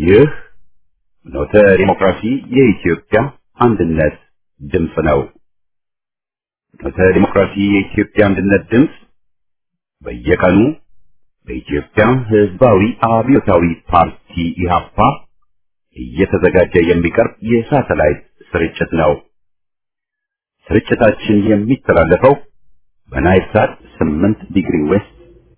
ይህ ኖተ ዲሞክራሲ የኢትዮጵያ አንድነት ድምፅ ነው። ኖተ ዲሞክራሲ የኢትዮጵያ አንድነት ድምፅ በየቀኑ በኢትዮጵያ ሕዝባዊ አብዮታዊ ፓርቲ ኢህአፓ እየተዘጋጀ የሚቀርብ የሳተላይት ስርጭት ነው። ስርጭታችን የሚተላለፈው በናይል ሳት 8 ዲግሪ ዌስት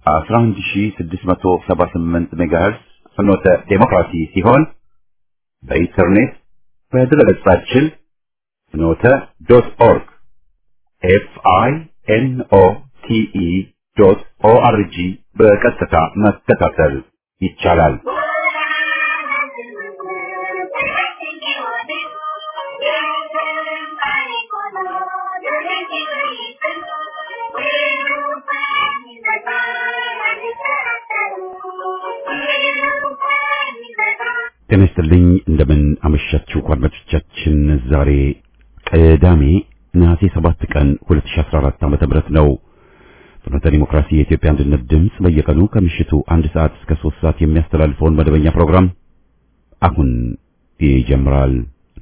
11678 ሜጋሄርዝ ፍኖተ ዴሞክራሲ ሲሆን በኢንተርኔት በድረገጻችን ፍኖተ ዶት ኦርግ ኤፍ አይ ኤን ኦ ቲ ኢ ዶት ኦ አር ጂ በቀጥታ መከታተል ይቻላል። ጤና ይስጥልኝ እንደምን አመሻችሁ አድማጮቻችን። ዛሬ ቅዳሜ ነሐሴ 7 ቀን 2014 ዓመተ ምህረት ነው። ፍኖተ ዲሞክራሲ የኢትዮጵያ አንድነት ድምፅ በየቀኑ ከምሽቱ አንድ ሰዓት እስከ 3 ሰዓት የሚያስተላልፈውን መደበኛ ፕሮግራም አሁን ይጀምራል።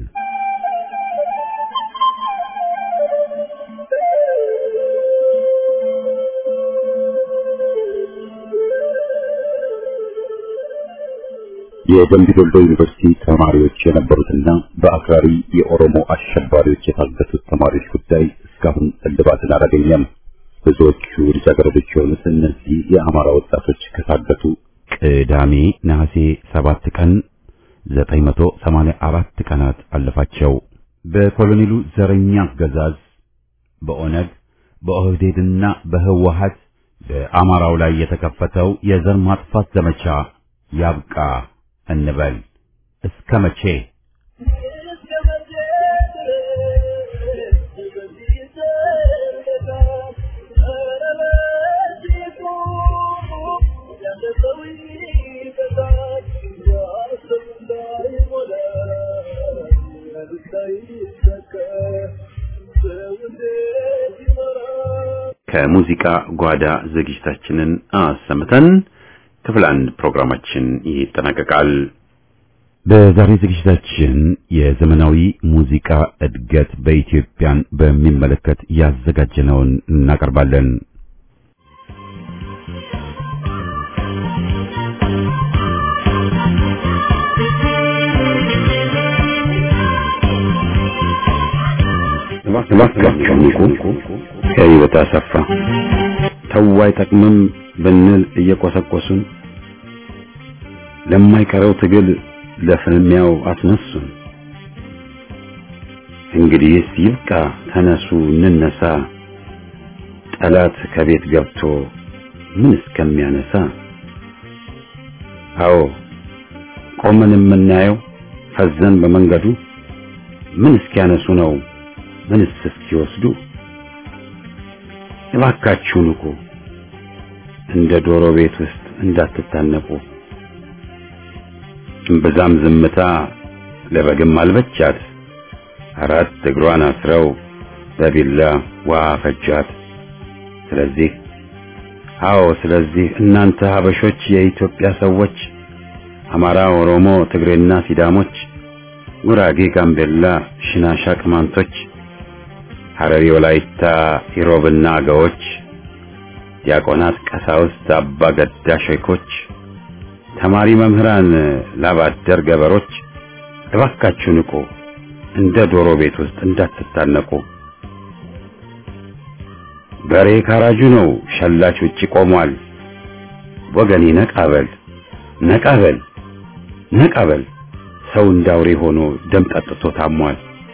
የደምቢ ዶልዶ ዩኒቨርሲቲ ተማሪዎች የነበሩትና በአክራሪ የኦሮሞ አሸባሪዎች የታገቱት ተማሪዎች ጉዳይ እስካሁን እልባትን አላገኘም። ብዙዎቹ ልጃገረዶች የሆኑት እነዚህ የአማራ ወጣቶች ከታገቱ ቅዳሜ ነሐሴ 7 ቀን 984 ቀናት አለፋቸው። በኮሎኔሉ ዘረኛ አገዛዝ በኦነግ በኦህዴድና በህወሀት በአማራው ላይ የተከፈተው የዘር ማጥፋት ዘመቻ ያብቃ እንበል። እስከ መቼ? ከሙዚቃ ጓዳ ዝግጅታችንን አሰምተን ክፍል አንድ ፕሮግራማችን ይጠናቀቃል። በዛሬ ዝግጅታችን የዘመናዊ ሙዚቃ እድገት በኢትዮጵያን በሚመለከት ያዘጋጀነውን እናቀርባለን። እባካችሁ ንቁ። ከህይወት አሰፋ ተው አይጠቅምም ብንል እየቆሰቆሱን ለማይቀረው ትግል ለፍልሚያው አስነሱን። እንግዲህስ ይብቃ፣ ተነሱ እንነሳ፣ ጠላት ከቤት ገብቶ ምን እስከሚያነሳ። አዎ ቆመን የምናየው ፈዘን በመንገዱ ምን እስኪያነሱ ነው ምንስ እስኪወስዱ። እባካችሁ ንቁ፣ እንደ ዶሮ ቤት ውስጥ እንዳትታነቁ። እምብዛም ዝምታ ለበግም አልበቻት፣ አራት እግሯን አስረው በቢላ ውሃ ፈጃት። ስለዚህ አዎ፣ ስለዚህ እናንተ ሀበሾች፣ የኢትዮጵያ ሰዎች፣ አማራ፣ ኦሮሞ፣ ትግሬና ሲዳሞች፣ ጉራጌ፣ ጋምቤላ፣ ሽናሻ፣ ቅማንቶች፣ ሐረሪ፣ ወላይታ፣ ኢሮብና አገዎች፣ ዲያቆናት፣ ቀሳውስት፣ አባ ገዳ ሼኮች ተማሪ መምህራን፣ ላባደር ገበሮች እባካችሁ ንቁ፣ እንደ ዶሮ ቤት ውስጥ እንዳትታነቁ። በሬ ካራጁ ነው፣ ሸላች ውጪ ቆሟል። ወገኔ ነቃበል ነቃበል ነቃበል፣ ሰው እንዳውሬ ሆኖ ደም ጠጥቶ ታሟል።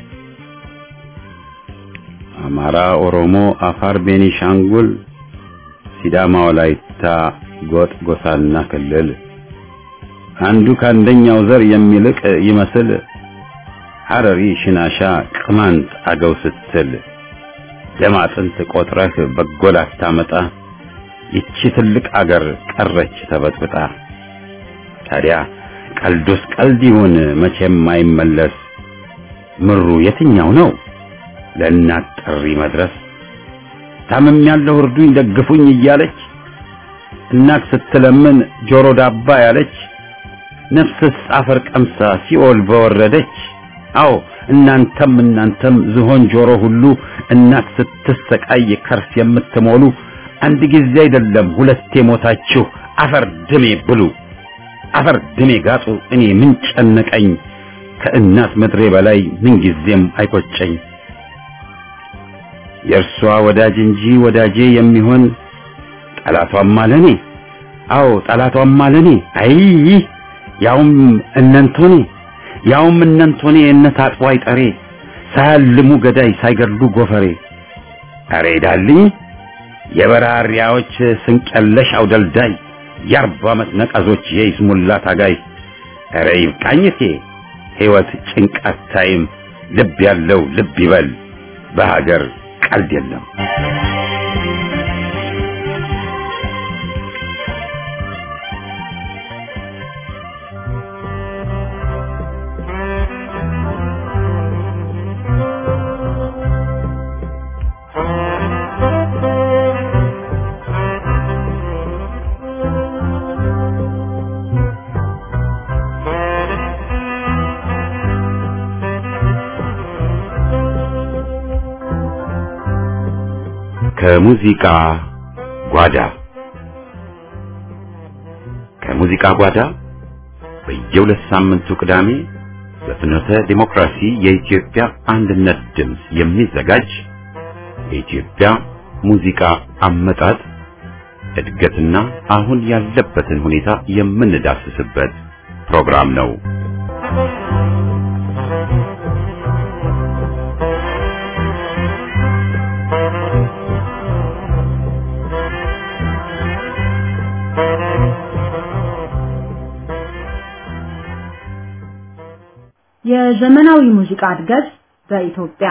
አማራ፣ ኦሮሞ፣ አፋር፣ ቤኒሻንጉል፣ ሲዳማ፣ ወላይታ፣ ጎጥ፣ ጎሳና ክልል አንዱ ከአንደኛው ዘር የሚልቅ ይመስል ሐረሪ፣ ሽናሻ፣ ቅማንት፣ አገው ስትል ደም አጥንት ቆጥረህ በጎል አታመጣ። ይቺ ትልቅ አገር ቀረች ተበጥብጣ። ታዲያ ቀልዱስ ቀልድ ይሁን መቼም አይመለስ። ምሩ የትኛው ነው ለእናት ጥሪ መድረስ? ታምም ያለው እርዱኝ ደግፉኝ እያለች እናት ስትለምን ጆሮ ዳባ ያለች ነፍስስ አፈር ቀምሳ ሲኦል በወረደች አዎ እናንተም እናንተም ዝሆን ጆሮ ሁሉ እናት ስትሰቃይ ከርስ የምትሞሉ አንድ ጊዜ አይደለም ሁለቴ ሞታችሁ አፈር ድሜ ብሉ አፈር ድሜ ጋጡ እኔ ምን ጨነቀኝ ከእናት ምድሬ በላይ ምን ጊዜም አይቆጨኝ የእርሷ ወዳጅ እንጂ ወዳጄ የሚሆን ጠላቷም አለኔ አዎ ጠላቷም አለኔ አይ ያውም እነንቶኔ ያውም እነንቶኔ እነት አጥቦ አይጠሬ ሳያልሙ ገዳይ ሳይገድሉ ጎፈሬ አሬ ዳልኝ የበራሪያዎች ስንቀለሽ አውደልዳይ የአርባ ዓመት ነቀዞች የይስሙላ ታጋይ አረ ይብቃኝቴ ሕይወት ጭንቃት ታይም ልብ ያለው ልብ ይበል በሀገር ቀልድ የለም ከሙዚቃ ጓዳ ከሙዚቃ ጓዳ በየሁለት ሳምንቱ ቅዳሜ በፍኖተ ዲሞክራሲ የኢትዮጵያ አንድነት ድምፅ የሚዘጋጅ የኢትዮጵያ ሙዚቃ አመጣጥ እድገትና አሁን ያለበትን ሁኔታ የምንዳስስበት ፕሮግራም ነው። የዘመናዊ ሙዚቃ እድገት በኢትዮጵያ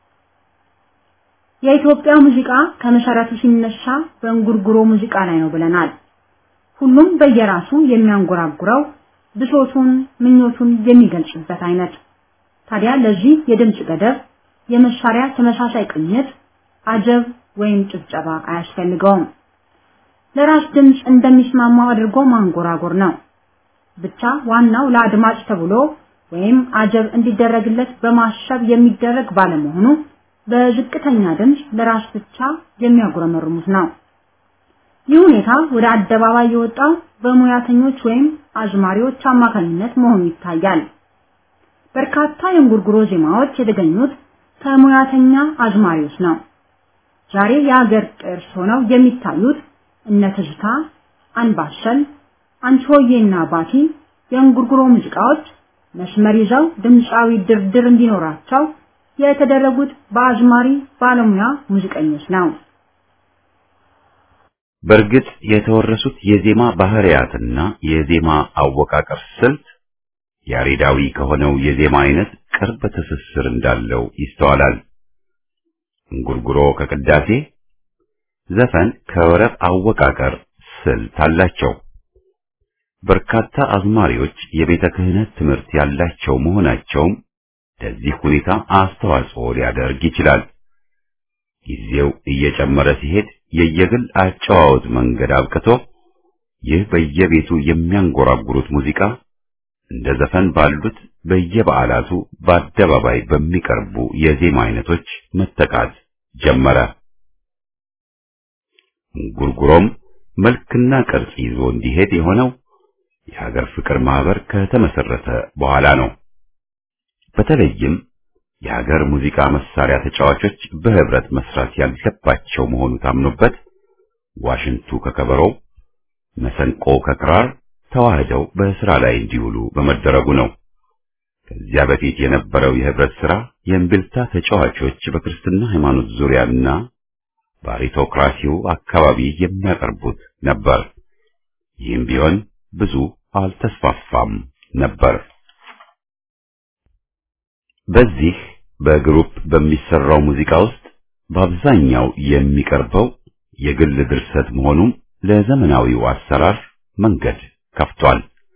የኢትዮጵያ ሙዚቃ ከመሰረቱ ሲነሳ በእንጉርጉሮ ሙዚቃ ላይ ነው ብለናል። ሁሉም በየራሱ የሚያንጎራጉረው ብሶቱን፣ ምኞቱን የሚገልጽበት አይነት። ታዲያ ለዚህ የድምፅ ገደብ፣ የመሳሪያ ተመሳሳይ ቅኝት፣ አጀብ ወይም ጭብጨባ አያስፈልገውም። ለራስ ድምፅ እንደሚስማማው አድርጎ ማንጎራጎር ነው። ብቻ ዋናው ለአድማጭ ተብሎ ወይም አጀብ እንዲደረግለት በማሰብ የሚደረግ ባለመሆኑ በዝቅተኛ ድምፅ ለራስ ብቻ የሚያጉረመርሙት ነው። ይህ ሁኔታ ወደ አደባባይ የወጣው በሙያተኞች ወይም አዝማሪዎች አማካኝነት መሆኑ ይታያል። በርካታ የእንጉርጉሮ ዜማዎች የተገኙት ከሙያተኛ አዝማሪዎች ነው። ዛሬ የሀገር ቅርስ ሆነው የሚታዩት እነ ትዝታ፣ አንባሰል፣ አንቺሆዬና ባቲ የእንጉርጉሮ ሙዚቃዎች መስመር ይዘው ድምፃዊ ድርድር እንዲኖራቸው የተደረጉት በአዝማሪ ባለሙያ ሙዚቀኞች ነው። በእርግጥ የተወረሱት የዜማ ባህሪያትና የዜማ አወቃቀር ስልት ያሬዳዊ ከሆነው የዜማ አይነት ቅርብ ትስስር እንዳለው ይስተዋላል። እንጉርጉሮ ከቅዳሴ፣ ዘፈን ከወረብ አወቃቀር ስልት አላቸው። በርካታ አዝማሪዎች የቤተ ክህነት ትምህርት ያላቸው መሆናቸውም ለዚህ ሁኔታ አስተዋጽኦ ሊያደርግ ይችላል። ጊዜው እየጨመረ ሲሄድ የየግል አጨዋወት መንገድ አብቅቶ ይህ በየቤቱ የሚያንጎራጉሩት ሙዚቃ እንደ ዘፈን ባሉት በየበዓላቱ በአደባባይ በሚቀርቡ የዜማ አይነቶች መተካት ጀመረ። እንጉርጉሮም መልክና ቅርጽ ይዞ እንዲሄድ የሆነው የሀገር ፍቅር ማህበር ከተመሰረተ በኋላ ነው። በተለይም የሀገር ሙዚቃ መሳሪያ ተጫዋቾች በህብረት መስራት ያለባቸው መሆኑ ታምኖበት ዋሽንቱ ከከበሮው፣ መሰንቆ ከክራር ተዋህደው በስራ ላይ እንዲውሉ በመደረጉ ነው። ከዚያ በፊት የነበረው የህብረት ስራ የእምቢልታ ተጫዋቾች በክርስትና ሃይማኖት ዙሪያና በአሪቶክራሲው አካባቢ የሚያቀርቡት ነበር። ይህም ቢሆን ብዙ አልተስፋፋም ነበር። በዚህ በግሩፕ በሚሰራው ሙዚቃ ውስጥ በአብዛኛው የሚቀርበው የግል ድርሰት መሆኑም ለዘመናዊው አሰራር መንገድ ከፍቷል።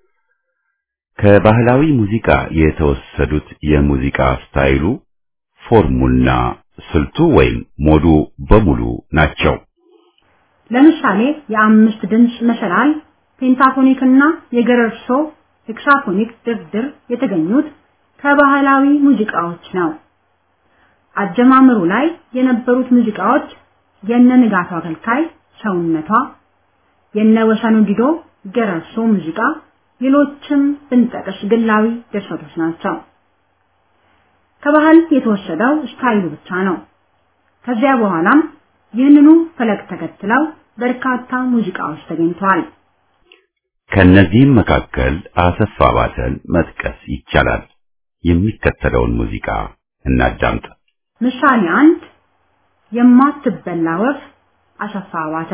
ከባህላዊ ሙዚቃ የተወሰዱት የሙዚቃ ስታይሉ፣ ፎርሙና ስልቱ ወይም ሞዱ በሙሉ ናቸው። ለምሳሌ የአምስት ድምፅ መሰላል፣ ፔንታፎኒክና የገረርሶ ሄክሳፎኒክ ድርድር የተገኙት ከባህላዊ ሙዚቃዎች ነው። አጀማመሩ ላይ የነበሩት ሙዚቃዎች የነ ንጋቱ አገልካይ ሰውነቷ፣ የነ ወሰኑ ዲዶ ገረሶ ሙዚቃ፣ ሌሎችም ብንጠቅስ ግላዊ ድርሰቶች ናቸው። ከባህል የተወሰደው ስታይሉ ብቻ ነው። ከዚያ በኋላም ይህንኑ ፈለግ ተከትለው በርካታ ሙዚቃዎች ተገኝተዋል። ከነዚህም መካከል አሰፋ ባተን መጥቀስ ይቻላል። የሚከተለውን ሙዚቃ እናዳምጥ። ምሳሌ አንድ የማትበላ ወፍ አሰፋ ባተ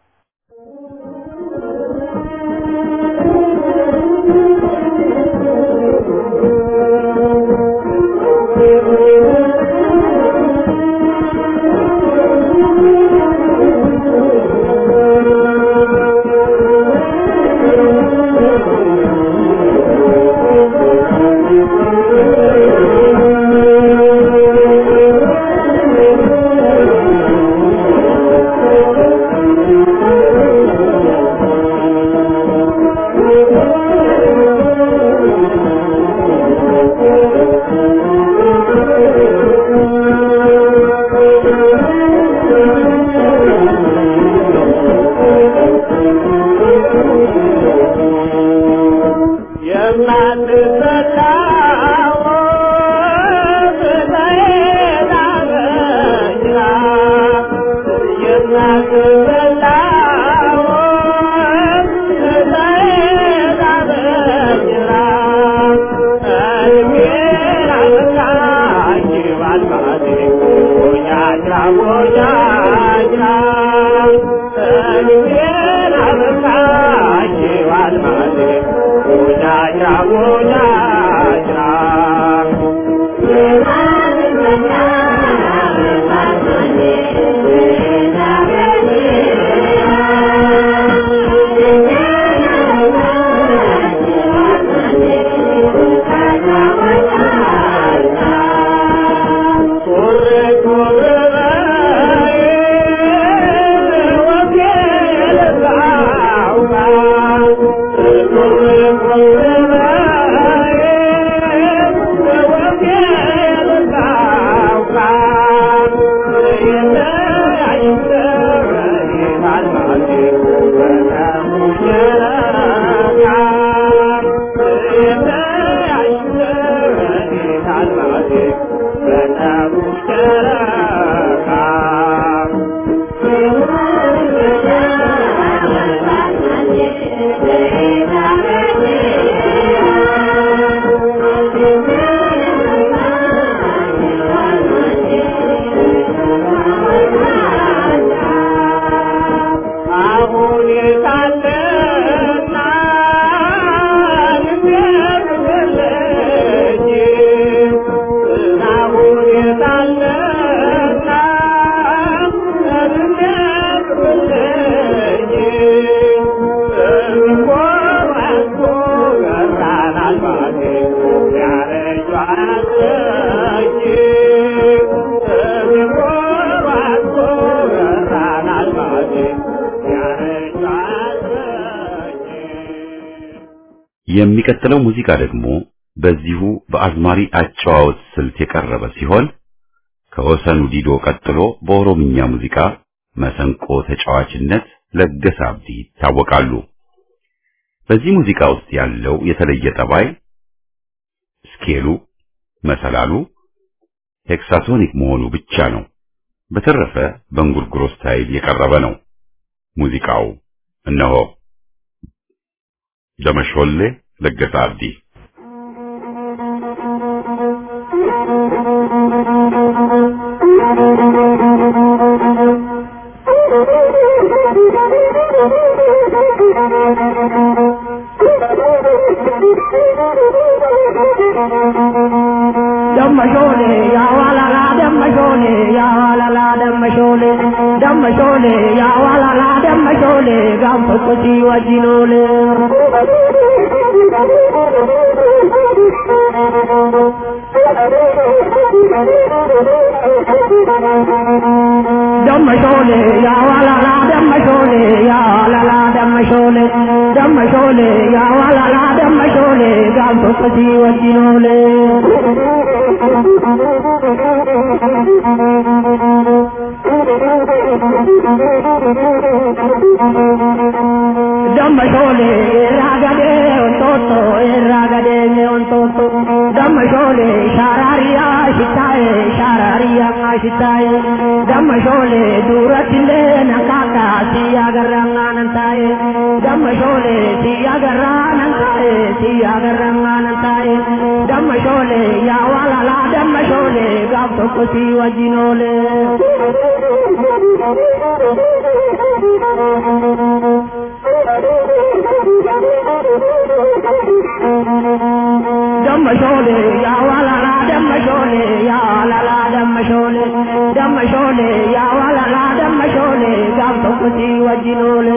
የሚቀጥለው ሙዚቃ ደግሞ በዚሁ በአዝማሪ አጨዋወት ስልት የቀረበ ሲሆን ከወሰኑ ዲዶ ቀጥሎ በኦሮምኛ ሙዚቃ መሰንቆ ተጫዋችነት ለገሰ አብዲ ይታወቃሉ። በዚህ ሙዚቃ ውስጥ ያለው የተለየ ጠባይ ስኬሉ፣ መሰላሉ ሄክሳቶኒክ መሆኑ ብቻ ነው። በተረፈ በእንጉርጉሮ ስታይል የቀረበ ነው። ሙዚቃው እነሆ ደመሾሌ ለገሰ አብዲ ደመሾሌ ያዋላላ ደመሾሌ ያዋላላ ደመሾሌ ደመሾሌ ያዋላላ ደመሾሌ ጋንፎ ቁሲ ወጂኖሌ ደመሾሌ ያዋላላ ደመሾሌ ያዋላላ ደመሾሌ ደመሾሌ ያዋላላ ደመሾሌ ጋንቶ ቀሲ ወጂኖሌ ደመሾሌ ራገዴ ወንቶቶ ራገዴ ወንቶቶ ደመሾሌ ሻራሪያ ሽታዬ ሻራሪያ ሽታዬ ደመሾሌ ዱረትሌ ነካካ ሲያገራ ነንታዬ ደመሾሌ ሲያገራ ነንታዬ ሲያገራ ነንታዬ ደመሾሌ ያዋላላ ደመሾሌ ጋብ tokko si wajjinoole ደመሾሌ ያዋላላ ደመሾሌ ያዋላላ ደመሾሌ ደመሾሌ ያዋላላ ደመሾሌ ጋብ tokko si wajjinoole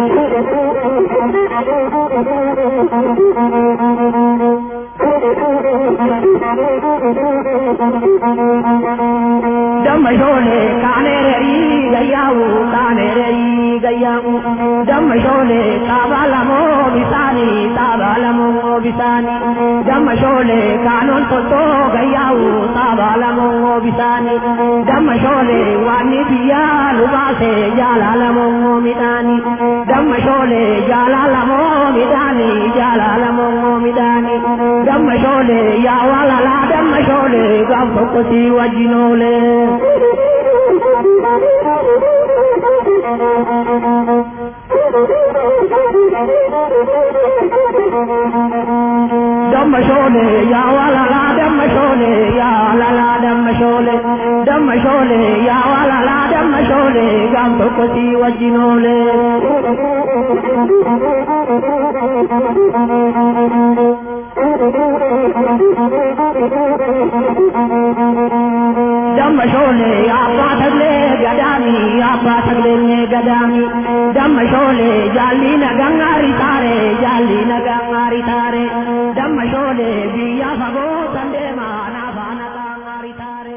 ደመሾሌ ካኔረሪ ገያው ካኔረሪ ገያው ደመሾሌ ጣባለሞ ቢሳኒ ጣባለሞ ቢሳኒ ደመሾሌ ካኖን ቶቶ ገያው ጣባለሞ ቢሳኒ ደመሾሌ ዋኒ ብያ ሉባሴ ጃላለሞ ሚዳኒ ደመሾሌ ጃላለሞ ሚዳኒ ጃላለሞ ሚዳኒ ደመሾሌ ያዋላላ ደመሾሌ ጋብ tokko si wajjinoole ደመሾሌ ያዋላላ ደመሾሌ ያዋላላ ደመሾሌ ደመሾሌ ያዋላላ ደመሾሌ ጋብ tokko si wajjinoole ደመሾሌ አባ ተግሌ ገዳሚ አባ ተግሌ ገዳሚ ደመሾሌ ጃሊ ነጋሪ ታሬ ጃሊ ነጋሪ ታሬ ደመሾሌ ብያ ፈጎ ሰንዴማ ናፋ ነጋሪ ታሬ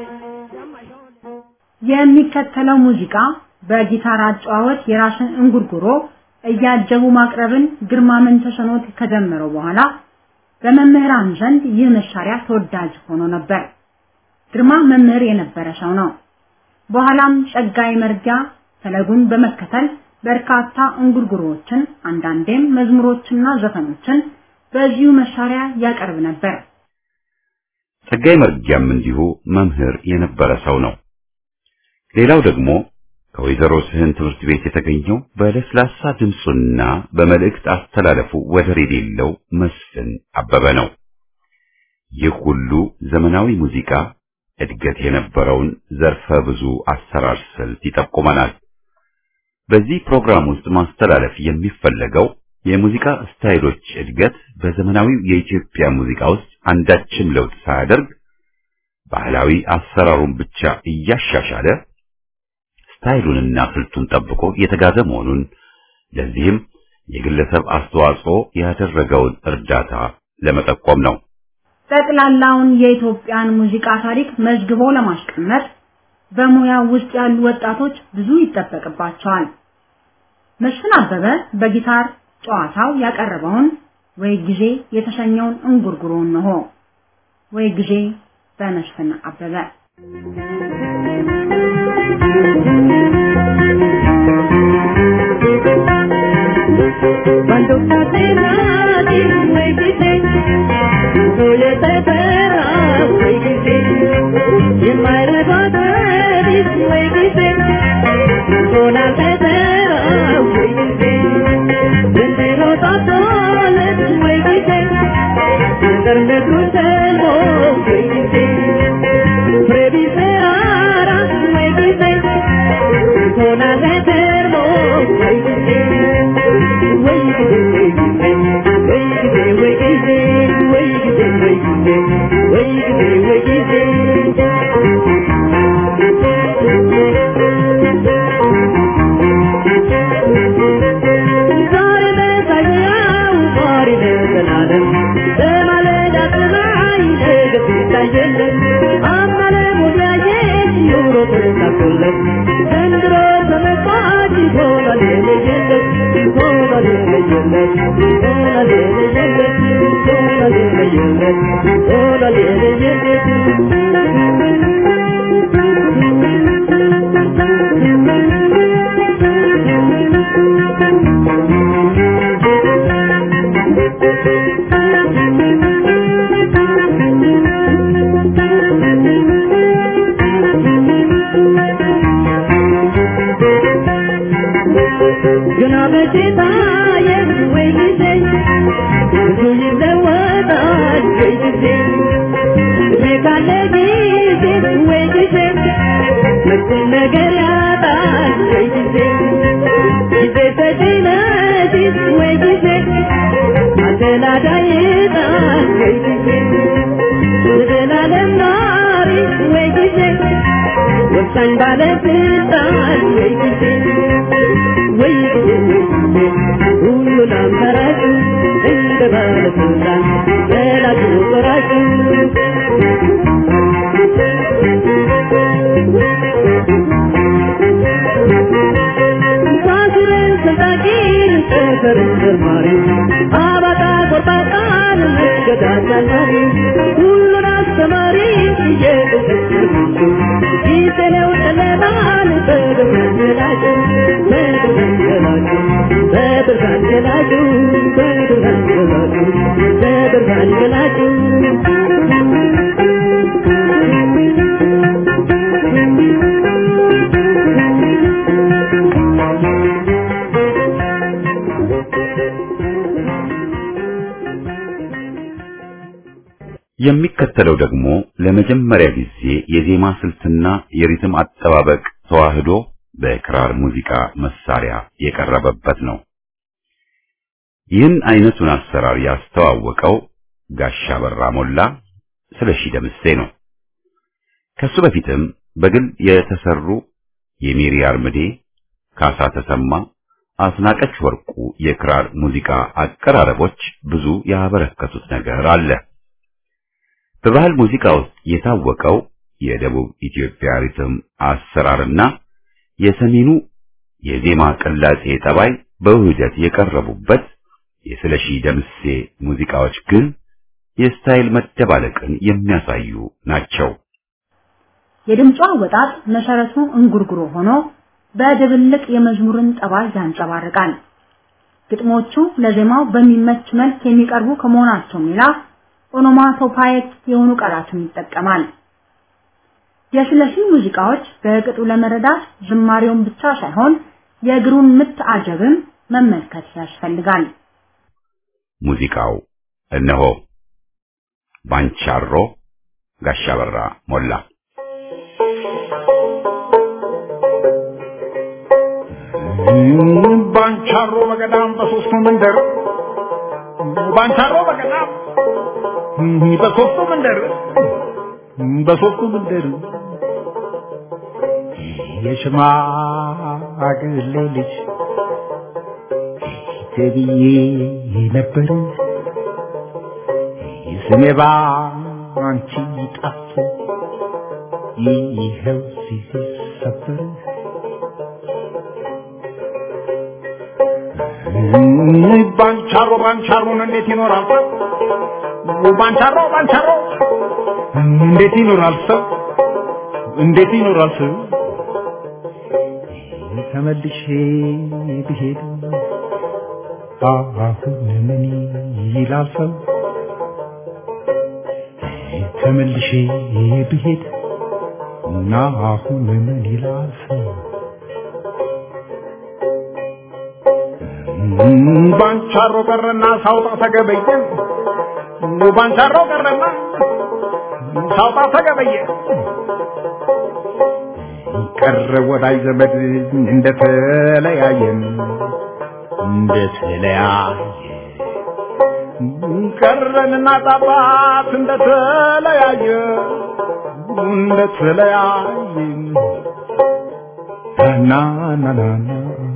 የሚከተለው ሙዚቃ በጊታር አጨዋወት የራስን እንጉርጉሮ እያጀቡ ማቅረብን ግርማ መንተሰኖት ከጀመረው በኋላ በመምህራን ዘንድ ይህ መሳሪያ ተወዳጅ ሆኖ ነበር። ግርማ መምህር የነበረ ሰው ነው። በኋላም ጸጋይ መርጊያ ፈለጉን በመከተል በርካታ እንጉርጉሮዎችን አንዳንዴም መዝሙሮችና ዘፈኖችን በዚሁ መሳሪያ ያቀርብ ነበር። ጸጋይ መርጊያም እንዲሁ መምህር የነበረ ሰው ነው። ሌላው ደግሞ ከወይዘሮ ስህን ትምህርት ቤት የተገኘው በለስላሳ ድምፁና በመልእክት አስተላለፉ ወደር የሌለው መስፍን አበበ ነው። ይህ ሁሉ ዘመናዊ ሙዚቃ እድገት የነበረውን ዘርፈ ብዙ አሰራር ስልት ይጠቁመናል። በዚህ ፕሮግራም ውስጥ ማስተላለፍ የሚፈለገው የሙዚቃ ስታይሎች እድገት በዘመናዊው የኢትዮጵያ ሙዚቃ ውስጥ አንዳችም ለውጥ ሳያደርግ ባህላዊ አሰራሩን ብቻ እያሻሻለ ስታይሉንና ስልቱን ጠብቆ የተጋዘ መሆኑን ለዚህም የግለሰብ አስተዋጽኦ ያደረገውን እርዳታ ለመጠቆም ነው። ጠቅላላውን የኢትዮጵያን ሙዚቃ ታሪክ መዝግቦ ለማስቀመጥ በሙያው ውስጥ ያሉ ወጣቶች ብዙ ይጠበቅባቸዋል። መስፍን አበበ በጊታር ጨዋታው ያቀረበውን ወይ ጊዜ የተሰኘውን እንጉርጉሮን ነው። ወይ ጊዜ በመስፍን አበበ Cuando casi nadie me dice, soy ese perro, me dice, y me recuerda, me dice, con el perro, me dice, desde los atoles, me dice, desde tu cerro, me dice, previsera, me dice, con el perro, me dice, Thank you. ግና በሽታዬ ወይ ጊዜ ብዙ ይለወጣል ወይ ጊዜ እድሜ ካለ ጊዜ ወይ ጊዜ መጥፎን ነገር ያጣል ወይ ጊዜ ጊዜ ሰጪ ነሽ ወይ ጊዜ አደላዳይ ይጣል ወይ ጊዜ ዘላለም ኗሪ ወይ ጊዜ ወሳኝ ባለስልጣን ወይ ጊዜ ወይ ጊዜ ወይ ጊዜ ሁሉን አማራጭ እንደ ባለስልጣን ገላጭ ቆራጭ ሳስረን ሰንጣቂን ጥፍርን ዘርማሪ አባጣ ቆርጣጣን መገዳዳሪ ሁሉን አስተማሪ የእውቀት ምንጩ ጊዜው ጨለማን በብርሃን ገላጭ በብርሃን ገላጭ በብርሃን ገላጭ በብርሃን ገላጭ በብርሃን ገላጭ የሚከተለው ደግሞ ለመጀመሪያ ጊዜ የዜማ ስልትና የሪትም አጠባበቅ ተዋህዶ በክራር ሙዚቃ መሳሪያ የቀረበበት ነው። ይህን አይነቱን አሰራር ያስተዋወቀው ጋሻ በራ ሞላ ስለሺ ደምሴ ነው። ከሱ በፊትም በግል የተሰሩ የሜሪ አርምዴ፣ ካሳ ተሰማ፣ አስናቀች ወርቁ የክራር ሙዚቃ አቀራረቦች ብዙ ያበረከቱት ነገር አለ። በባህል ሙዚቃ ውስጥ የታወቀው የደቡብ ኢትዮጵያ ሪትም አሰራርና የሰሜኑ የዜማ ቅላጼ ጠባይ በውህደት የቀረቡበት የስለሺ ደምሴ ሙዚቃዎች ግን የስታይል መደባለቅን የሚያሳዩ ናቸው። የድምጿ አወጣጥ መሰረቱ እንጉርጉሮ ሆኖ በድብልቅ የመዝሙርን ጠባይ ያንጸባርቃል። ግጥሞቹ ለዜማው በሚመች መልክ የሚቀርቡ ከመሆናቸውም ሌላ ኦኖማቶፓይክ የሆኑ ቃላትን ይጠቀማል። የስለሺ ሙዚቃዎች በቅጡ ለመረዳት ዝማሬውን ብቻ ሳይሆን የእግሩን ምት አጀብም መመልከት ያስፈልጋል። ሙዚቃው እነሆ ባንቻሮ ጋሻ በራ ሞላ ባንቻሮ በገዳም በሶስቱ መንደር ባንቻሮ በገዳም በሶስቱ መንደር በሶስቱ መንደር የሽማግሌ ልጅ ተብዬ ነበር ስሜ ባንቺ ጠፍቶ ይኸው ሲሰበር ባንቻሮ ባንቻሮን እንዴት ይኖራል ሰው? ባንቻሮ ባንቻሮ እንዴት ይኖራል ሰው? እንዴት ይኖራል ሰው? ተመልሼ ብሄድ አሁን ምን ይላል ሰው? ተመልሼ ብሄድ እና አሁን ምን ይላል ሰው? ባንቻሮ ቀረና ሳውጣ ተገበየ ባንቻሮ ቀረና ሳውጣ ተገበየ ቀረ ወዳጅ ዘመድ እንደተለያየን እንደተለያየ ቀረንና ጣባት እንደተለያየ እንደተለያየ ና ና ና ና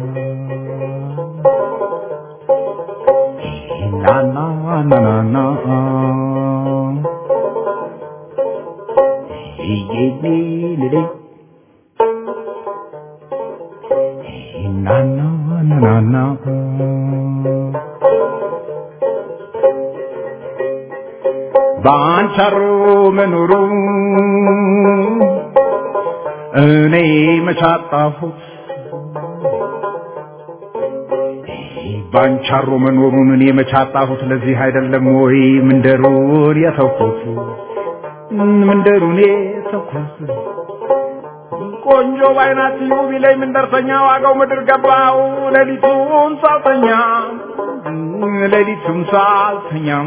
na na na na na Ye ye le le na na na na na ባንቻሮ መኖሩ እኔ መቻጣሁት ባንቻሮ መኖሩን እኔ መቻጣሁት ለዚህ አይደለም ወይ ምንደሩን የተውኩት ምንደሩን የተውኩት ቆንጆ ባይናት ውብ ላይ ምንደርሰኛ ዋጋው ምድር ገባው ሌሊቱን ሳልተኛ ሌሊቱን ሳልተኛም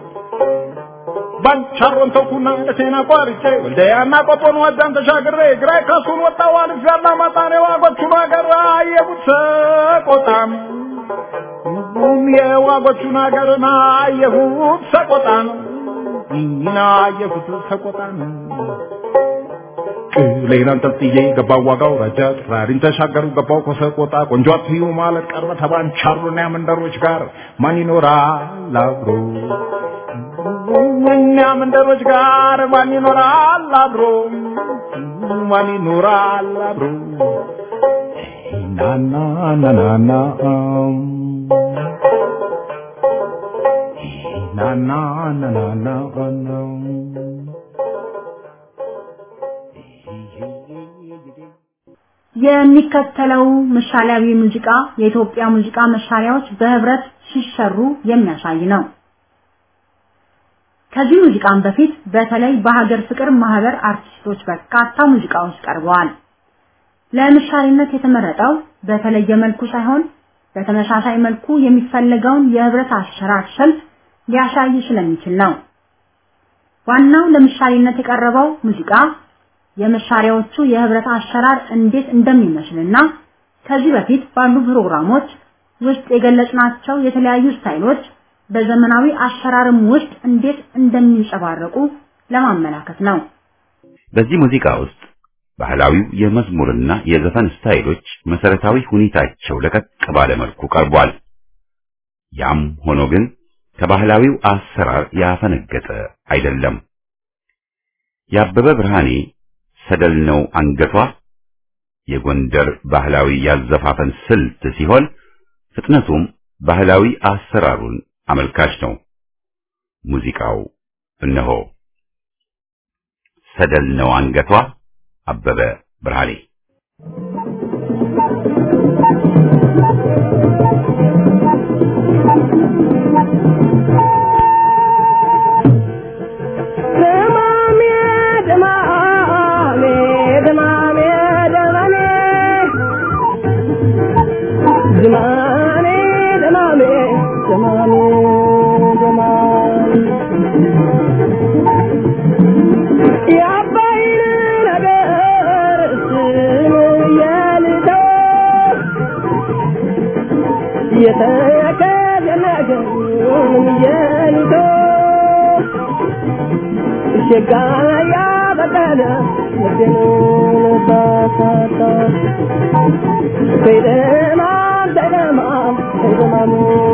ባንቻሮን ተውኩና ደሴና ቋርጬ ወልደያና ቆጦን ወዛን ተሻግሬ ግራይ ካሱን ወጣው አልፍ ያላ ማጣኔ ዋጎቹን አገር አየሁት ሰቆጣም የዋጎቹን አገርና አየሁት ሰቆጣን ይና አየሁት ሰቆጣን ሌላን አንጠልጥዬ ገባው ዋጋው ረጃ ጥራሪን ተሻገሩ ገባው ከሰቆጣ ቆንጆ አትዩ ማለት ቀረ ተባንቻሩና መንደሮች ጋር ማን ይኖራል አብሮ እኛ መንደሮች ጋር ማን ይኖራል አብሮ ማን ይኖራል አብሮ ናና ናናና ናና ናናና የሚከተለው ምሳሌያዊ ሙዚቃ የኢትዮጵያ ሙዚቃ መሳሪያዎች በህብረት ሲሰሩ የሚያሳይ ነው። ከዚህ ሙዚቃም በፊት በተለይ በሀገር ፍቅር ማህበር አርቲስቶች በርካታ ሙዚቃዎች ቀርበዋል። ለምሳሌነት የተመረጠው በተለየ መልኩ ሳይሆን በተመሳሳይ መልኩ የሚፈለገውን የህብረት አሰራር ስልት ሊያሳይ ስለሚችል ነው። ዋናው ለምሳሌነት የቀረበው ሙዚቃ የመሳሪያዎቹ የህብረት አሰራር እንዴት እንደሚመስልና ከዚህ በፊት ባሉ ፕሮግራሞች ውስጥ የገለጽናቸው የተለያዩ ስታይሎች በዘመናዊ አሰራርም ውስጥ እንዴት እንደሚንጸባረቁ ለማመላከት ነው። በዚህ ሙዚቃ ውስጥ ባህላዊው የመዝሙርና የዘፈን ስታይሎች መሰረታዊ ሁኔታቸው ለቀቅ ባለ መልኩ ቀርቧል። ያም ሆኖ ግን ከባህላዊው አሰራር ያፈነገጠ አይደለም። የአበበ ብርሃኔ ሰደል ነው አንገቷ የጎንደር ባህላዊ ያዘፋፈን ስልት ሲሆን ፍጥነቱም ባህላዊ አሰራሩን አመልካች ነው። ሙዚቃው እነሆ ሰደል ነው አንገቷ አበበ ብርሃኔ ሸጋያ በቀለ ልቤን ባሳታ ከይደማ ደደማ ከይደማሙ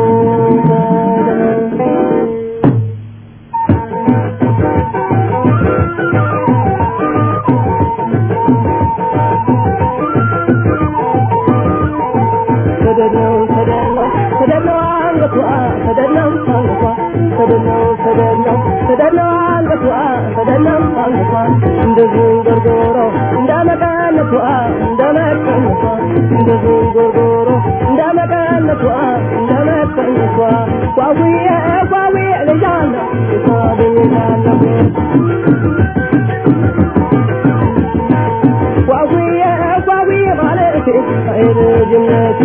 ሰደድነው ሰደድነው ሰደድነው አንገቷ ሰደድነው አንገቷ ሰደድነው ሰደድነው ሰደድነው አንገቷ ሰደድነው አንገቷ እንደ ዝንጎርጎሮ እንደ መቀነቷ እንደ መቀነቷ እንደ ዝንጎርጎሮ እንደ መቀነቷ እንደ መቀነቷ ጓጉዬ ጓጉዬ ልጃለሁ ሳብኛለሁ ጓጉዬ ጓጉዬ ማለቴ አይልጅነቴ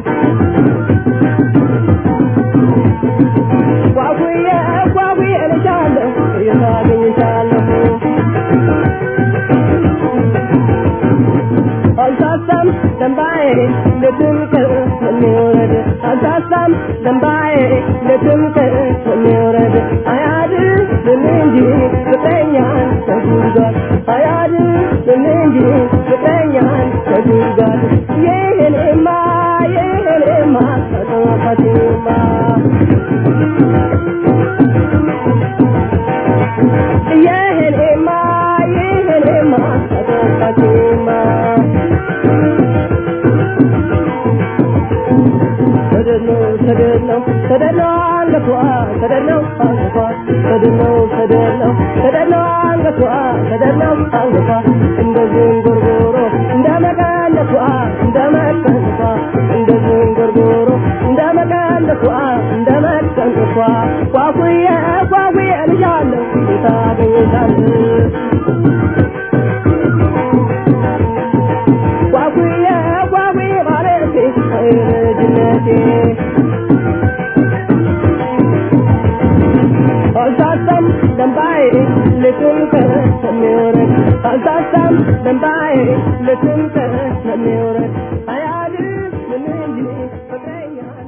ጓጉዬ ጓጉዬ ልጃለሁ የታገኝሻለሁ አልሳሳም ደንባዬ ለትምክር የሚወረድ አልሳሳም ደንባዬ ለትምክር የሚወረድ አያድር እንጂ ፍቅረኛን ተጉዟል አያድር እንጂ ፍቅረኛን ተጉዟል ይህንማ ይህንማ ተጠፋቲማ ይህንማ ይህንማ ተጠፋቲማ ሰደድነው ሰደድነው ሰደድነው አንገቷ ሰደድነው አንገቷ ሰደድነው ሰደድነው ሰደድነው አንገቷ ሰደድነው አንገቷ እንደ ዝንጉርጉሮ እንደ መቀነቷ እንደ መቀነቷ እንደ ዝንጉርጉሮ እንደ መቀነቷ እንደመቀንቷ ጓጉዬ ጓጉዬ ልጃለሁ ታገኝታለህ ጓጉዬ ጓጉዬ ማለቴ ልጅነቴ አልሳሳም ደንባዬ ልትንከር ስለሚወረድ አልሳሳም ደንባዬ ልትንከር ስለሚወረድ አያድር ምን እንጂ ፍቅረኛን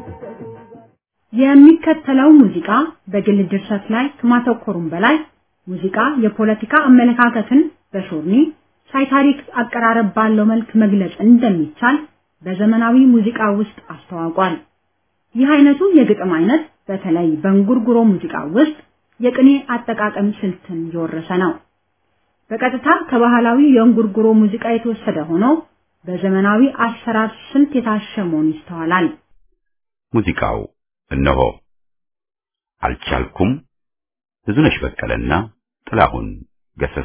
የሚከተለው ሙዚቃ በግል ድርሰት ላይ ከማተኮሩም በላይ ሙዚቃ የፖለቲካ አመለካከትን በሾርኒ ሳይታሪክ አቀራረብ ባለው መልክ መግለጽ እንደሚቻል በዘመናዊ ሙዚቃ ውስጥ አስተዋውቋል። ይህ አይነቱ የግጥም አይነት በተለይ በእንጉርጉሮ ሙዚቃ ውስጥ የቅኔ አጠቃቀም ስልትን የወረሰ ነው። በቀጥታ ከባህላዊ የእንጉርጉሮ ሙዚቃ የተወሰደ ሆኖ በዘመናዊ አሰራር ስልት የታሸ መሆኑ ይስተዋላል። ሙዚቃው እነሆ አልቻልኩም ብዙነሽ በቀለና ጥላሁን ገሰሰ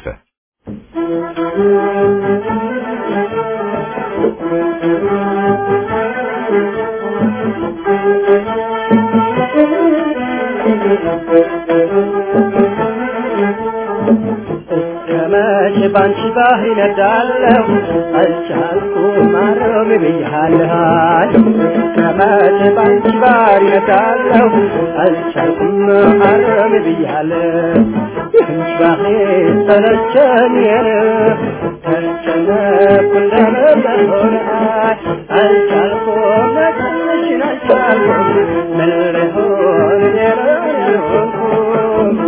ከመቼ ባንቺ ባህር ይነዳለሁ አልቻልኩም ማረም ብያለሁ ከመቼ ባንቺ ባህር ይነዳለሁ አልቻልኩም ማረም ብያለሁ ይህንች ባህር ሰለቸኝ ተጨነኩ እንደመሆን አልቻልኩም መጠንሽን አልቻልኩም ምን ልሆን የሆንኩም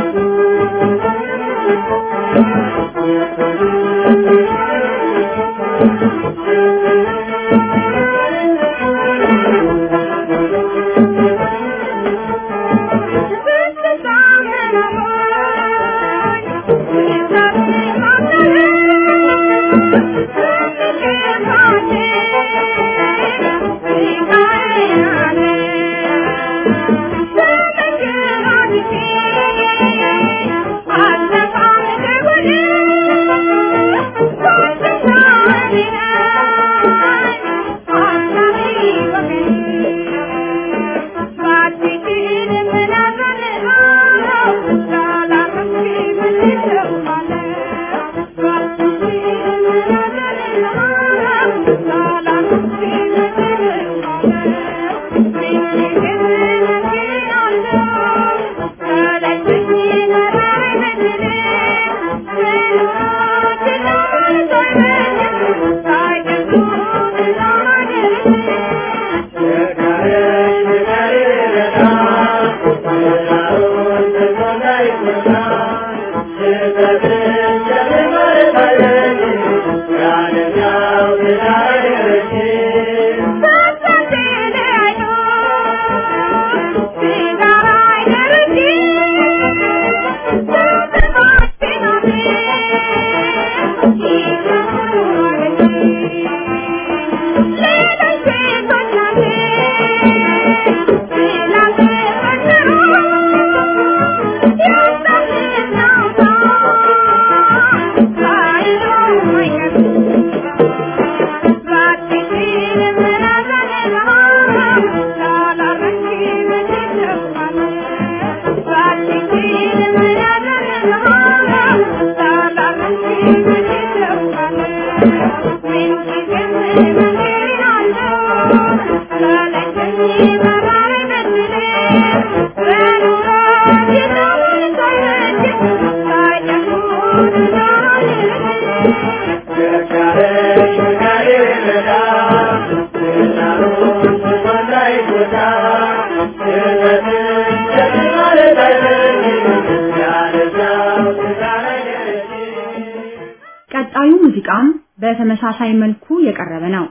ቀጣዩ ሙዚቃም በተመሳሳይ መልኩ የቀረበ ነው።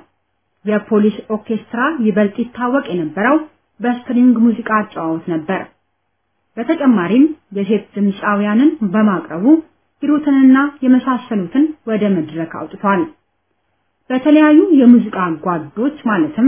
የፖሊስ ኦርኬስትራ ይበልጥ ይታወቅ የነበረው በስትሪንግ ሙዚቃ አጨዋወት ነበር። በተጨማሪም የሴት ድምፃውያንን በማቅረቡ ሂሩትንና የመሳሰሉትን ወደ መድረክ አውጥቷል። በተለያዩ የሙዚቃ ጓዶች ማለትም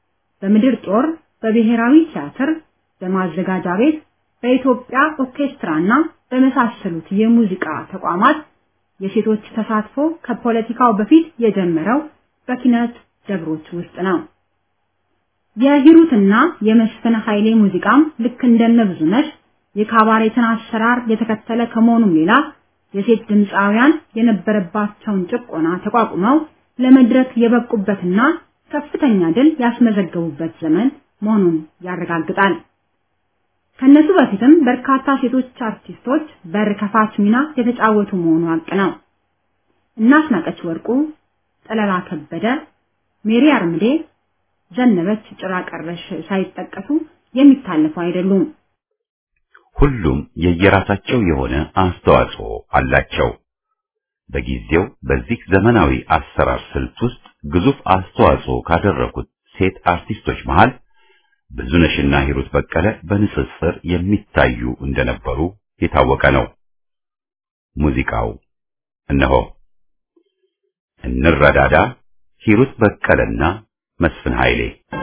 በምድር ጦር፣ በብሔራዊ ቲያትር፣ በማዘጋጃ ቤት፣ በኢትዮጵያ ኦርኬስትራና በመሳሰሉት የሙዚቃ ተቋማት የሴቶች ተሳትፎ ከፖለቲካው በፊት የጀመረው በኪነት ደብሮች ውስጥ ነው። የሂሩትና የመስፍን ኃይሌ ሙዚቃም ልክ እንደነ ብዙነሽ የካባሬትን አሰራር የተከተለ ከመሆኑም ሌላ የሴት ድምፃውያን የነበረባቸውን ጭቆና ተቋቁመው ለመድረክ የበቁበትና ከፍተኛ ድል ያስመዘገቡበት ዘመን መሆኑን ያረጋግጣል። ከነሱ በፊትም በርካታ ሴቶች አርቲስቶች በር ከፋች ሚና የተጫወቱ መሆኑ ሀቅ ነው። እናስናቀች ወርቁ፣ ጠለላ ከበደ፣ ሜሪ አርምዴ፣ ዘነበች ጭራ ቀረሽ ሳይጠቀሱ የሚታለፉ አይደሉም። ሁሉም የየራሳቸው የሆነ አስተዋጽኦ አላቸው። በጊዜው በዚህ ዘመናዊ አሰራር ስልት ውስጥ ግዙፍ አስተዋጽኦ ካደረጉት ሴት አርቲስቶች መሃል ብዙነሽና ሂሩት በቀለ በንጽጽር የሚታዩ እንደነበሩ የታወቀ ነው። ሙዚቃው እነሆ እንረዳዳ፣ ሂሩት በቀለና መስፍን ኃይሌ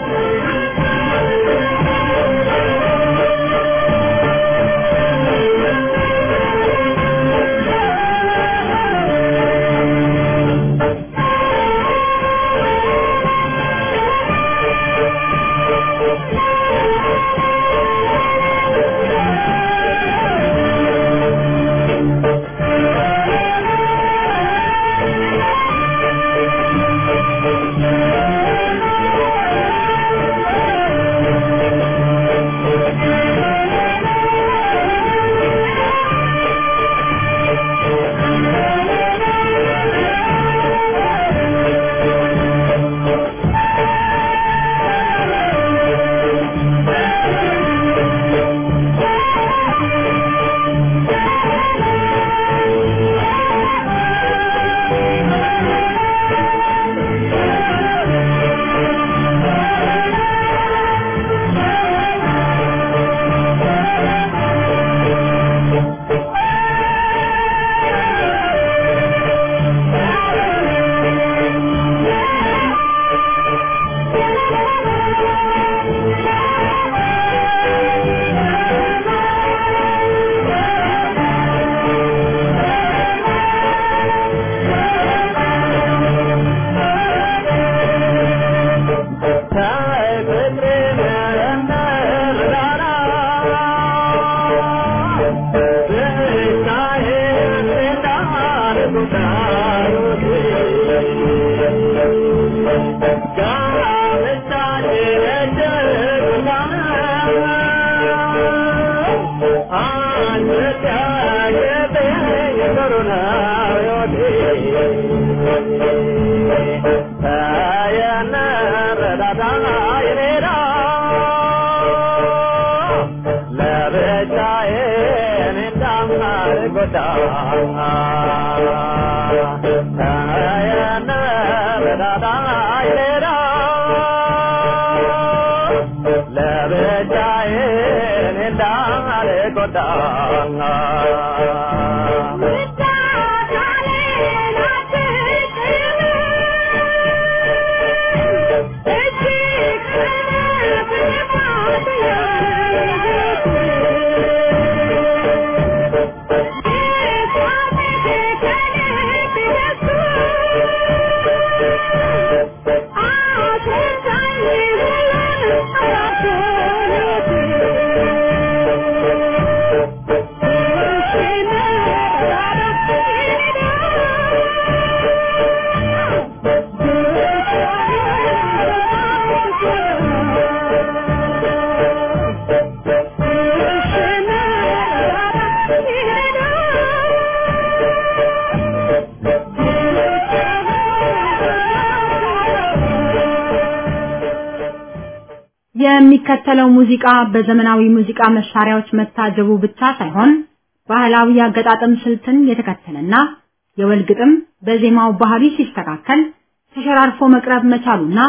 የሚከተለው ሙዚቃ በዘመናዊ ሙዚቃ መሳሪያዎች መታጀቡ ብቻ ሳይሆን ባህላዊ አገጣጠም ስልትን የተከተለና የወል ግጥም በዜማው ባህሪ ሲስተካከል ተሸራርፎ መቅረብ መቻሉና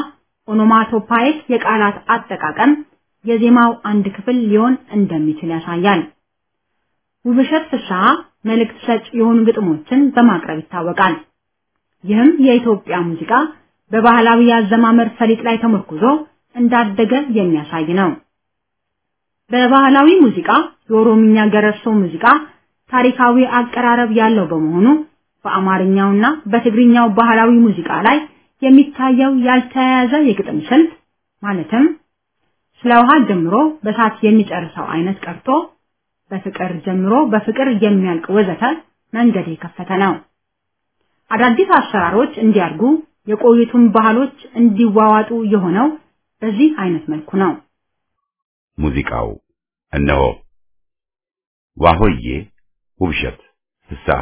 ኦኖማቶፓይክ የቃላት አጠቃቀም የዜማው አንድ ክፍል ሊሆን እንደሚችል ያሳያል። ውብሸት ፍስሐ መልእክት ሰጭ የሆኑ ግጥሞችን በማቅረብ ይታወቃል። ይህም የኢትዮጵያ ሙዚቃ በባህላዊ አዘማመር ፈሊጥ ላይ ተመርኩዞ እንዳደገ የሚያሳይ ነው። በባህላዊ ሙዚቃ የኦሮምኛ ገረርሶ ሙዚቃ ታሪካዊ አቀራረብ ያለው በመሆኑ በአማርኛውና በትግርኛው ባህላዊ ሙዚቃ ላይ የሚታየው ያልተያያዘ የግጥም ስልት ማለትም ስለ ውሃ ጀምሮ በሳት የሚጨርሰው አይነት ቀርቶ በፍቅር ጀምሮ በፍቅር የሚያልቅ ወዘተ መንገድ የከፈተ ነው። አዳዲስ አሰራሮች እንዲያድጉ የቆዩቱን ባህሎች እንዲዋዋጡ የሆነው በዚህ አይነት መልኩ ነው። ሙዚቃው እነሆ ዋሆዬ ውብሸት ፍስሐ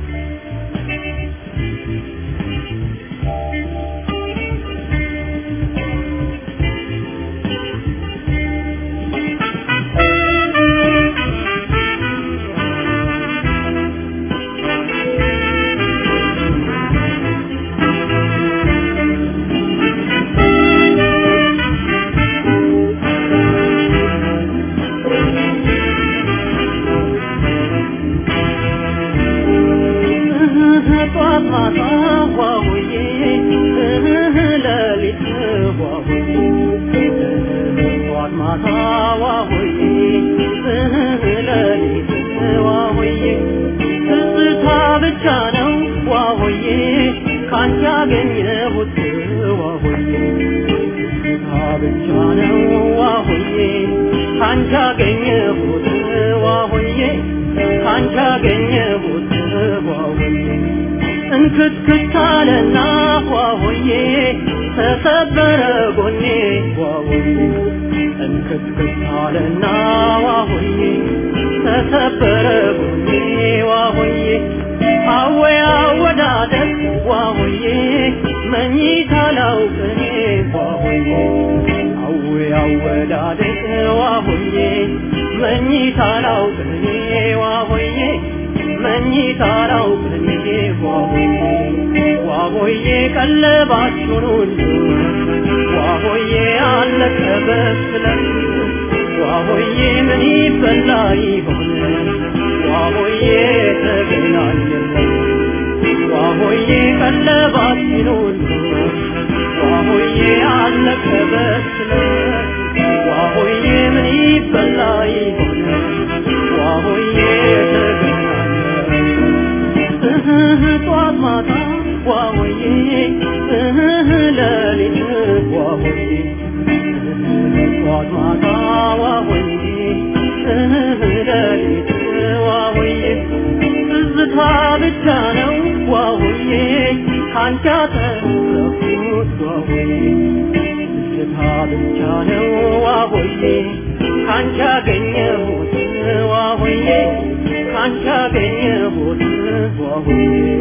እንክትክታለና ሆዬ ተሰበረ ጎኔ ዋሆዬ እንክትክታለና ዋሆዬ ተሰበረ ጎኔ ዋሆዬ አወይ አወዳደቅ ዋሆዬ መኝታ ላውቅኔ ዋሆዬ አወይ አወዳደቅ ዋሆዬ መኝታ ላውቅኔ ዋሆዬ መኝታ ላውቅኔ ዋሆዬ ዋሆዬ ቀለባችሁን ሁሉ ዋሆዬ አለቀ በስለት ዋሆዬ ምን ይበላ ይሆን ዋሆዬ ተገናኘለን ዋሆዬ ቀለባችን ሁሉ ዋሆዬ አለቀ በስለት ዋሆዬ ምን ይበላ ይሆን ዋሆዬ ተገናኘለን ጧት ማታ ዋሆዬ ሌሊት ዋሆዬ ጧት ማታ ዋሆዬ ሌሊት ዋሆዬ ትዝታ ብቻ ነው ዋሆዬ ካንቺ ያተረፍኩት ዋሆዬ ትዝታ ብቻ ነው ዋሆዬ ካንቺ ያገኘሁት ዋሆዬ ካንቺ ያገኘሁት ዋሆዬ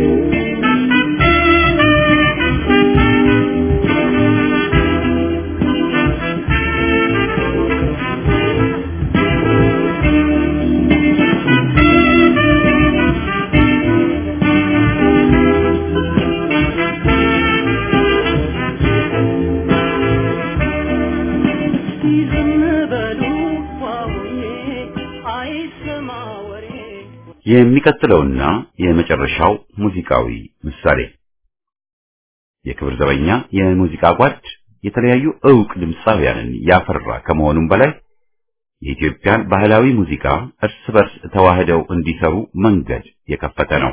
የሚቀጥለውና የመጨረሻው ሙዚቃዊ ምሳሌ የክብር ዘበኛ የሙዚቃ ጓድ የተለያዩ ዕውቅ ድምፃውያንን ያፈራ ከመሆኑም በላይ የኢትዮጵያን ባህላዊ ሙዚቃ እርስ በርስ ተዋህደው እንዲሰሩ መንገድ የከፈተ ነው።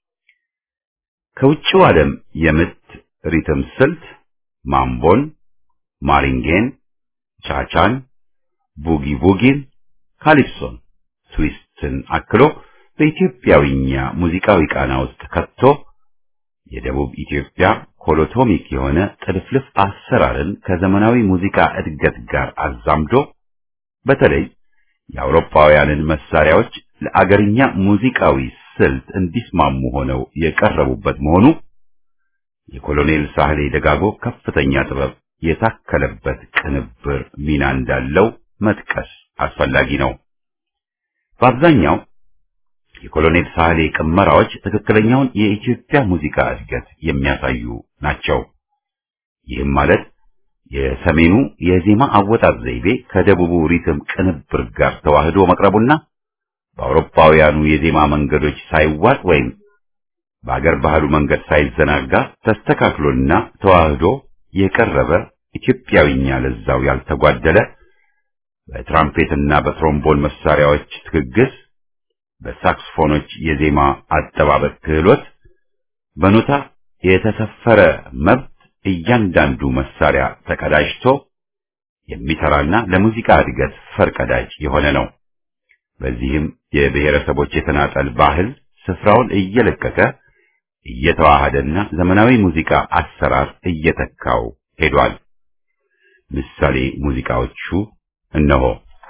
ከውጭው ዓለም የምት ሪትም ስልት ማምቦን፣ ማሪንጌን፣ ቻቻን፣ ቡጊ ቡጊን፣ ካሊፕሶን፣ ትዊስትን አክሎ በኢትዮጵያዊኛ ሙዚቃዊ ቃና ውስጥ ከቶ የደቡብ ኢትዮጵያ ኮሎቶሚክ የሆነ ጥልፍልፍ አሰራርን ከዘመናዊ ሙዚቃ እድገት ጋር አዛምዶ በተለይ የአውሮፓውያንን መሳሪያዎች ለአገርኛ ሙዚቃዊ ስልት እንዲስማሙ ሆነው የቀረቡበት መሆኑ የኮሎኔል ሳህሌ ደጋጎ ከፍተኛ ጥበብ የታከለበት ቅንብር ሚና እንዳለው መጥቀስ አስፈላጊ ነው። በአብዛኛው የኮሎኔል ሳህሌ ቅመራዎች ትክክለኛውን የኢትዮጵያ ሙዚቃ እድገት የሚያሳዩ ናቸው። ይህም ማለት የሰሜኑ የዜማ አወጣጥ ዘይቤ ከደቡቡ ሪትም ቅንብር ጋር ተዋህዶ መቅረቡና በአውሮፓውያኑ የዜማ መንገዶች ሳይዋጥ ወይም በአገር ባህሉ መንገድ ሳይዘናጋ ተስተካክሎና ተዋህዶ የቀረበ ኢትዮጵያዊኛ ለዛው ያልተጓደለ በትራምፔትና በትሮምቦን መሳሪያዎች ትግግስ በሳክስፎኖች የዜማ አጠባበቅ ክህሎት በኖታ የተሰፈረ መብት እያንዳንዱ መሳሪያ ተቀዳጅቶ የሚሰራና ለሙዚቃ እድገት ፈርቀዳጅ የሆነ ነው። በዚህም የብሔረሰቦች የተናጠል ባህል ስፍራውን እየለቀቀ እየተዋሃደና ዘመናዊ ሙዚቃ አሰራር እየተካው ሄዷል። ምሳሌ ሙዚቃዎቹ እነሆ።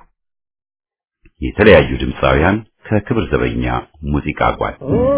የተለያዩ ድምፃውያን ከክብር ዘበኛ ሙዚቃ ጓድ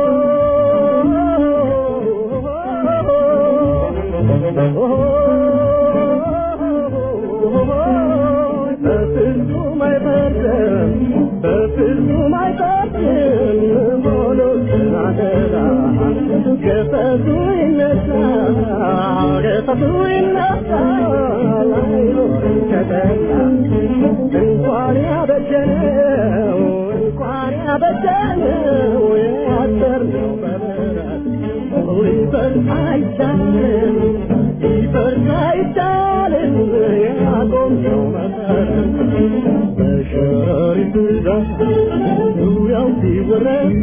እንኳን ያበጀነው እንኳን ያበጀነው ያሰርነው በምሕረት ሊፈርስ አይቻልም ሊፈርስ አይቻልም ያቆምነው መሰረት በሸረሪት ብዛት ዙሪያው ሲወረስ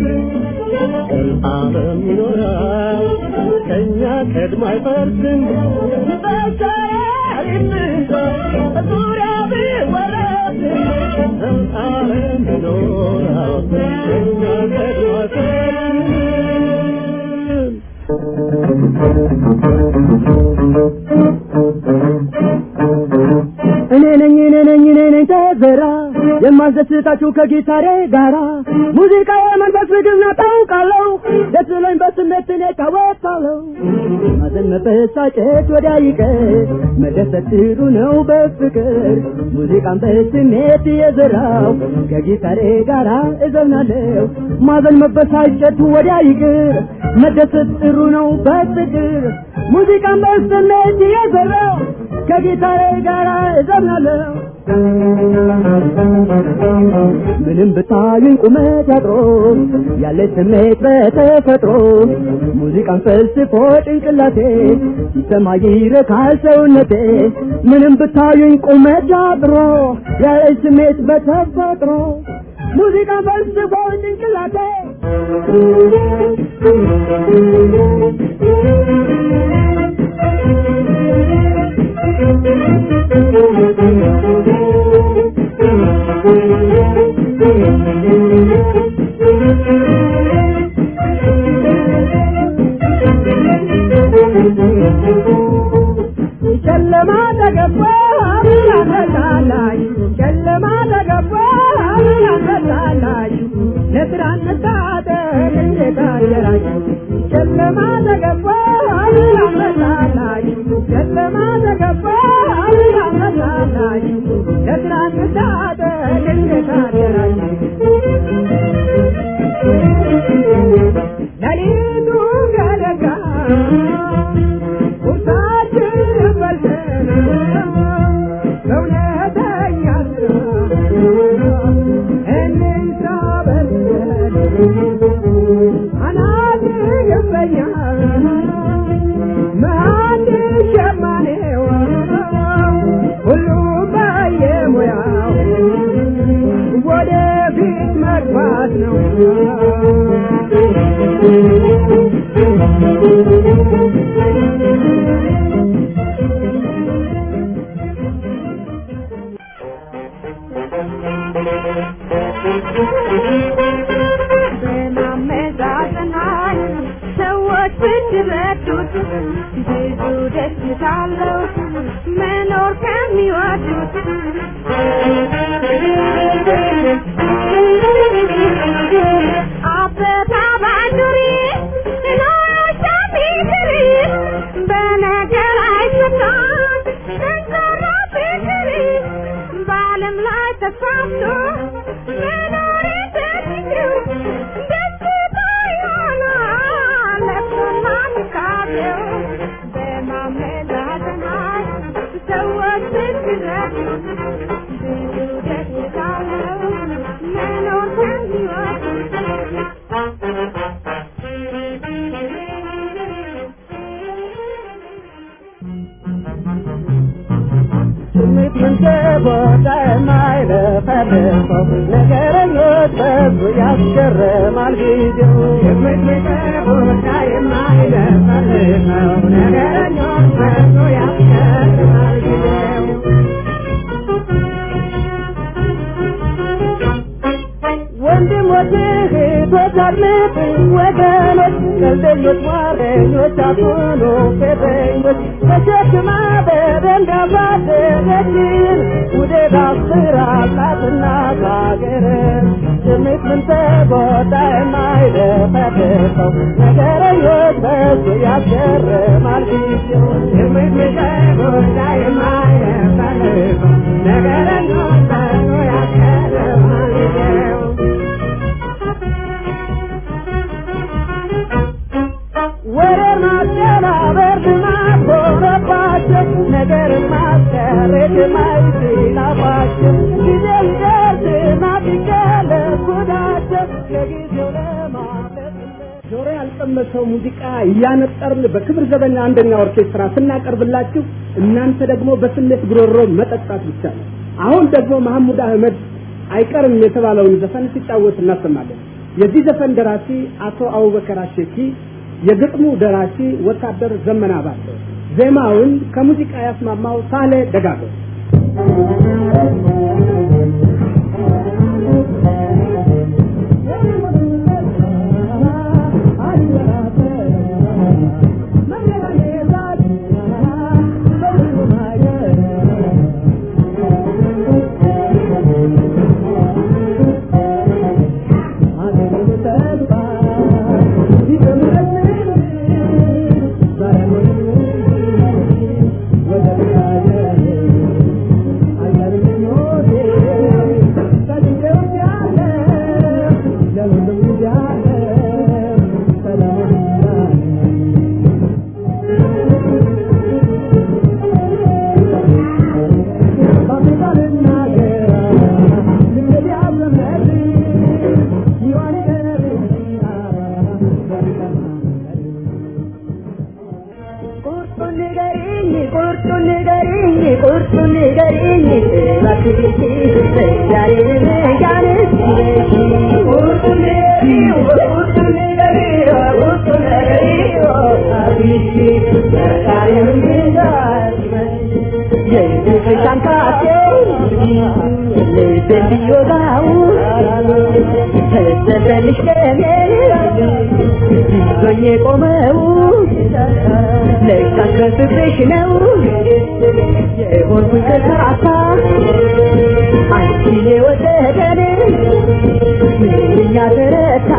ዘላለም ይኖራል ከእኛ ቀድሞ አይፈርስም በሸረሪት ብዛት ዙሪያው ቢወረስ ዘላለም ይኖራል ከእኛ ቀድሞ አይፈርስም እኔ ነኝ እኔ ነኝ እኔ ነኝ ተዘራ የማስደስታችሁ ከጊታሬ ጋራ ሙዚቃ የመንፈስ ምግብ ነው ታውቃለሁ ደስ ብሎኝ በስሜት እኔ እጫወታለሁ ማዘን መበሳጨት ወዲያ ይቀር መደሰት ጥሩ ነው በፍቅር ሙዚቃን በስሜት የዘራው ከጊታሬ ጋራ እዘምናለሁ ማዘን መበሳጨት ወዲያ ይቅር መደሰት ጥሩ ነው በፍቅር ሙዚቃን በስሜት የዘራው ከጊታሬ ጋራ እዘምናለሁ ምንም ብታዩኝ ቁመት ያጥሮ ያለ ስሜት በተፈጥሮ ሙዚቃን ፈልስፎ ጭንቅላቴ ሲሰማ ይረካል ሰውነቴ ምንም ብታዩኝ ቁመት ያጥሮ ያለ ስሜት በተፈጥሮ ሙዚቃን ፈልስፎ ጭንቅላቴ ጨለማ ተገባ ያመጣላሽ ጨለማ ተገባ ያመጣላሽ ለስራ እንታጠቅ እንዴት አደራችሁ ጨለማ ተገባ ያመጣላሽ ጨለማ ተገባ ያመጣላሽ ለስራ እንታጠቅ እንዴት አደራችሁ ሌሊቱ ገለጋ ቁርሳችንን በልተን በእውነተኛ ስራ እንስራ በልተን አናት ይገባኛል መሀል ሸማኔው ሁሉም በየሙያው ወደፊት መግባት ነው በማመዛዘናል ሰዎች ብትረዱት ብዙ ደስታ አለው መኖር ከሚወዱት አበባ ባንዱሪ ኖሮሻ ቢትሪ በነገር አይሰታም ጠንካራ ፍቅሪ በዓለም ላይ ተስፋፍቶ መኖር ተችግሩ ደስታ ይሆናል ለቅሶና ትካዜው በማመዛዘናል ሰዎች ብትረዱ ብዙ ደስታ አለው መኖር ስሜት መንገቦታ የማይለፈልፈው ነገረኞች በዙ ያስገርማል ጊዜው ስሜት መንገቦታ የማይለፈልፈው ነገረኞች በዙ ያስገርማል ጊዜው ወንድሞች እህቶች አድምጡ ወገኖች ቀልደኞች ሟረኞች አትሁኑ ፌዘኞች ተሸክማ በደንብ ያሳደገችን ውዴት አስራላትና ካገር ስሜት ምን ተጎዳ የማይደፈርሰው ነገረኞች በሱ ያስገርማል ጊዜው ስሜት ምን ተጎዳ የማይደፈርሰው ነገረኞች በሱ ያስገርማል ጊዜው ወሬ ማጨናበር ልማድ ሆነባቸው ነገር ማስቀረት የማይችላባቸው ጊዜ ይደርስና ቢገለጽ ጉዳቸው ለጊዜው ለማለት ጆሮ ያልቀመሰው ሙዚቃ እያነጠርን በክብር ዘበኛ አንደኛ ኦርኬስትራ ስናቀርብላችሁ እናንተ ደግሞ በስሜት ጉሮሮ መጠጣት ብቻ ነው። አሁን ደግሞ መሐሙድ አህመድ አይቀርም የተባለውን ዘፈን ሲጫወት እናሰማለን። የዚህ ዘፈን ደራሲ አቶ አቡበከር አሸኪ፣ የግጥሙ ደራሲ ወታደር ዘመና ባተ፣ ዜማውን ከሙዚቃ ያስማማው ሳሌ ደጋገ ቁርጡን ንገሪኝ ቁርጡን ንገሪኝ ቁርጡን ንገሪኝ እባክሽ ዛሬ ነጋንስ ቁርጡን ንገሪኝ ቁርጡን ንገሪኝ ቁርጡን ንገሪኝ አብሽ ዛሬ ነጋንስ የፍቅርሻን ካቴ ልቤን ቢወጋው ተሰበልሽ ለኔ ይዞኝ የቆመው ለካስ በፍቅርሽ ነው የሆንኩኝ ከሳሳ አንቺን የወደደን ምንኛ ተረታ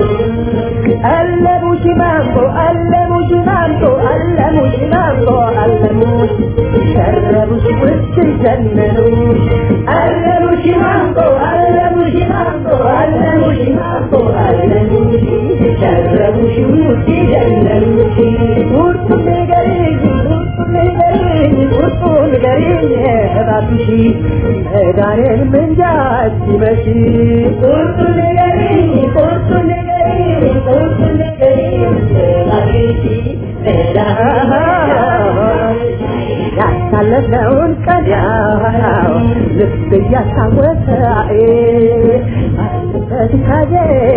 አለሙሽ ማንጎ አለሙሽ ማንጎ አለሙሽ ማንጎ አለሙሽ ሸረቡሽ ውስጥ ዘመኑ አለሙሽ ማንጎ አለሙሽ ማንጎ አለሙሽ ማንጎ አለሙሽ ሸረቡሽ ውስጥ ዘመኑሽ ቁርጡን ንገሪኝ ቁርጡን ንገሪኝ ቁርጡን ንገሪኝ እባክሽ መዳኔን ምንጃ ሲመሽ ቁርጡን ንገሪኝ ቁርጡን ንገሪኝ ቁርጡን ንገሪኝ እባክሽ ያሳለፍነውን ቀን ያው ልብ እያስታወሰ በትካዜ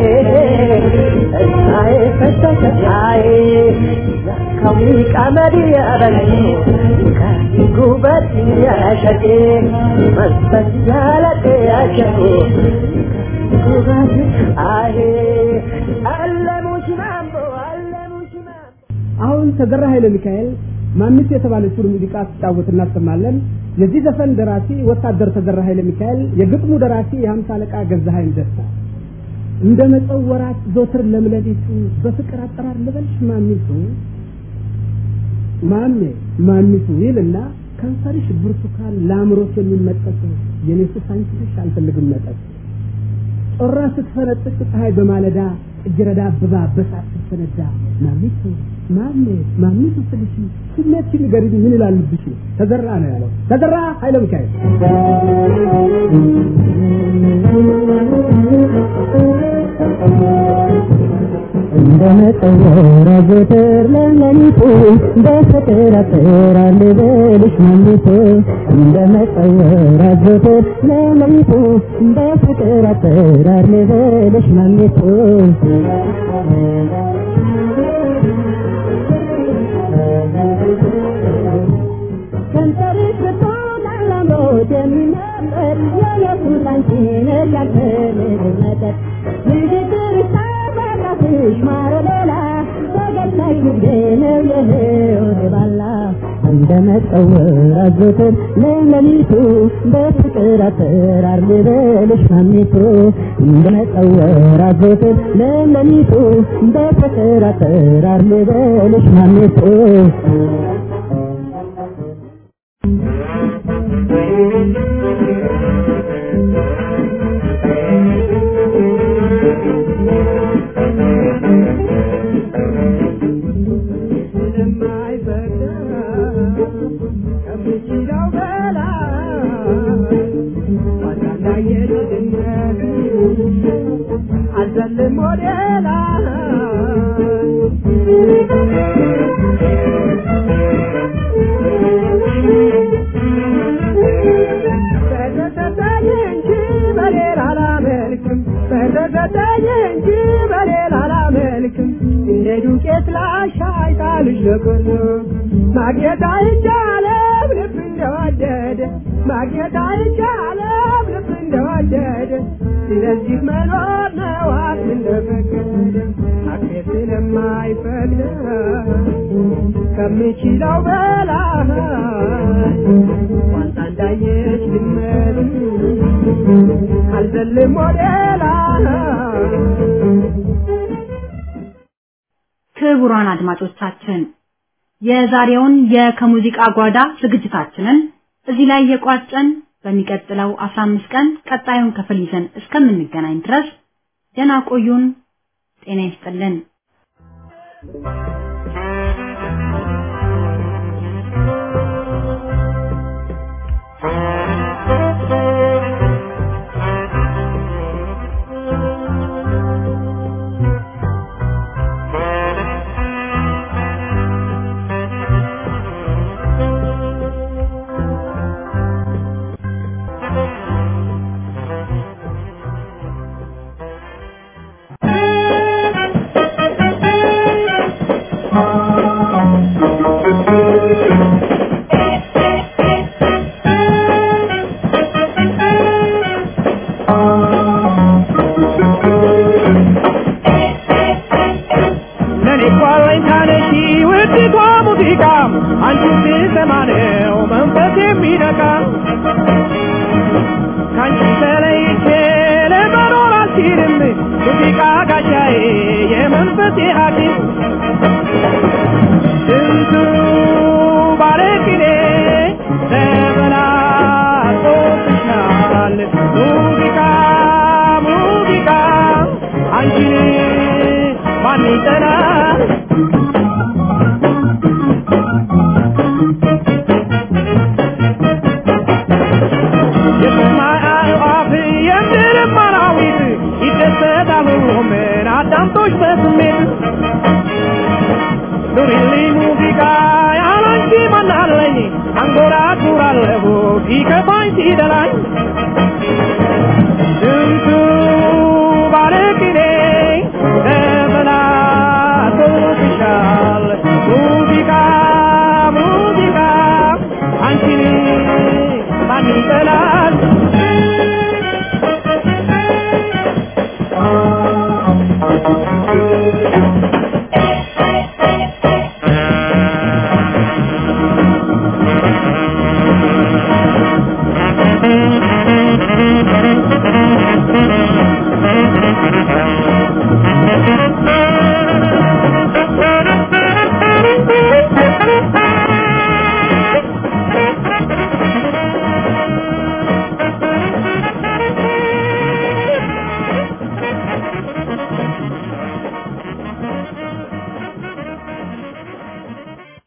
እሳዬ ፈሰሰሳዬ ከሙዚቃ መሪ ያበሉ ከጉበት ያሸቴ መንፈስ ያለቅ ያሸቱ ጉበት አይ አለሙሽ ማምቦ አለሙሽ ማምቦ አሁን ተገራ ኃይለ ሚካኤል ማንስ የተባለችውን ሙዚቃ ሲጫወት እናሰማለን። የዚህ ዘፈን ደራሲ ወታደር ተገራ ኃይለ ሚካኤል፣ የግጥሙ ደራሲ የሀምሳ አለቃ ገዛሀኝ ደስታ። እንደ መጸው ወራት ዞትር ለምለሊቱ በፍቅር አጠራር ልበልሽ ማሚቱ ማሜ ማሚቱ ይልና ከንፈርሽ ብርቱካን ለአእምሮት የሚመጠጥ የኔ ሱስ አንቺ ነሽ አልፈልግም መጠጥ ጮራ ስትፈነጥቅ ፀሐይ በማለዳ እጅረዳ አብባ በሳት ስትፈነዳ ማሚቱ ማሜ ማሚቱ ስልሽ ስሜትሽን ንገሪኝ ምን ይላል ልብሽ ተዘራ ነው ያለው ተዘራ ኃይለ ሚካኤል እንደመጠወራ ዘወትር ለሌሊቱ በፍቅር አጥራል ልበልሽ ማሚቱ እንደመጠወራ ዘወትር ለሌሊቱ በፍቅር አጥራል ልበልሽ ማሚቱ ከንፈርሽ ብርቱካን ለአምሮት የሚመጥር የኢየሱስ አንቺ ነሽ ያልፈልግ መጠጥ እንደመጠወር አዘወትር ለሌሊቱ በፍቅር አጠራር ልበልሽ ማሚቱ እንደመጠወር አዘወትር ለሌሊቱ በፍቅር አጠራር ልበልሽ ማሚቱ ማግኘት አይቻለም ልብ እንደወደደ ማግኘት አይቻለም ልብ እንደወደደ ስለዚህ መኖር ነው አፍ እንደፈቀደ አፌ ስለማይፈቅድ ከምችለው በላይ ዋንታ እንዳየች ልመድ አልዘልም ወደ ላይ ክቡራን አድማጮቻችን የዛሬውን የከሙዚቃ ጓዳ ዝግጅታችንን እዚህ ላይ የቋጨን በሚቀጥለው 15 ቀን ቀጣዩን ክፍል ይዘን እስከምንገናኝ ድረስ ደህና ቆዩን። ጤና ይስጥልን። ለኔ እኮ አለኝታ ነሽ ውድቷ ሙዚቃ አንቺን ስሰማ ነው መንፈስ የሚነካ ከአንቺ ተለይቼ ለመኖር አልችልም ሙዚቃ ጋሻዬ የመንፈሴ ሐኪም ስንቱ ባለቅኔ ተበላጦብሻል ሙዚቃ ሙዚቃ አንቺን ማን ይጠላል የሰማይ አዕዋፍ የምድርም አራዊት ይደሰታሉ ምን አዳምጦሽ በስሜት ኑሪልኝ ሙዚቃ ያላንቺ ማናለኝ አንጎራጉራለሁ ሲከፋኝ ሲደላኝ